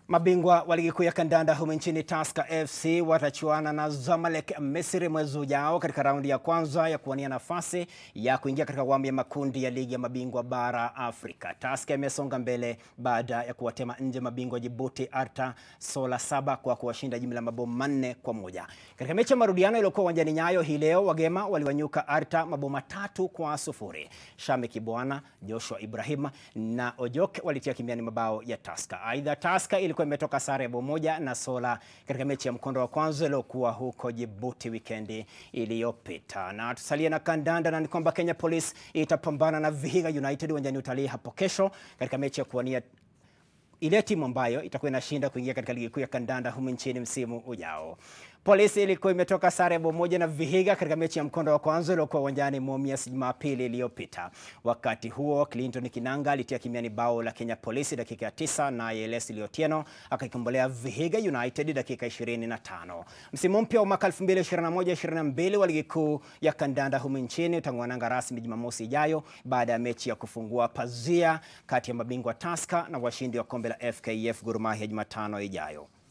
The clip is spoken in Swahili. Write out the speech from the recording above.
Mabingwa wa ligi kuu ya kandanda humu nchini Tusker FC watachuana na Zamalek Misri mwezi ujao katika raundi ya kwanza ya kuwania nafasi ya kuingia katika awamu ya makundi ya ligi ya mabingwa bara Afrika. Tusker imesonga mbele baada ya kuwatema nje mabingwa Djibouti Arta Sola saba kwa kuwashinda jumla ya mabao manne kwa moja. Katika mechi ya marudiano iliyokuwa uwanjani Nyayo hii leo, wagema waliwanyuka Arta mabao matatu kwa sufuri. Shame Kibwana, Joshua Ibrahim na Ojok walitia kimiani mabao ya Tusker. Aidha, Tusker ilikuwa imetoka sare ya bao moja na Sola katika mechi ya mkondo wa kwanza iliyokuwa huko Djibouti wikendi iliyopita. Na tusalie na kandanda na ni kwamba Kenya Police itapambana na Vihiga United uwanjani Utalii hapo kesho katika mechi ya kuwania ile timu ambayo itakuwa inashinda kuingia katika ligi kuu ya kandanda humu nchini msimu ujao. Polisi ilikuwa imetoka sare ya bao moja na Vihiga katika mechi ya mkondo wa kwanza iliyokuwa uwanjani Mumias Jumapili iliyopita. Wakati huo Clinton Kinanga alitia kimiani bao la Kenya Polisi dakika ya tisa na Leslie Otieno akaikombolea Vihiga United dakika 25. Msimu mpya wa mwaka 2021-22 wa ligi kuu ya kandanda humu nchini utang'oananga rasmi Jumamosi ijayo baada ya mechi ya kufungua pazia kati ya mabingwa Tusker na washindi wa kombe la FKF Gor Mahia Jumatano ijayo.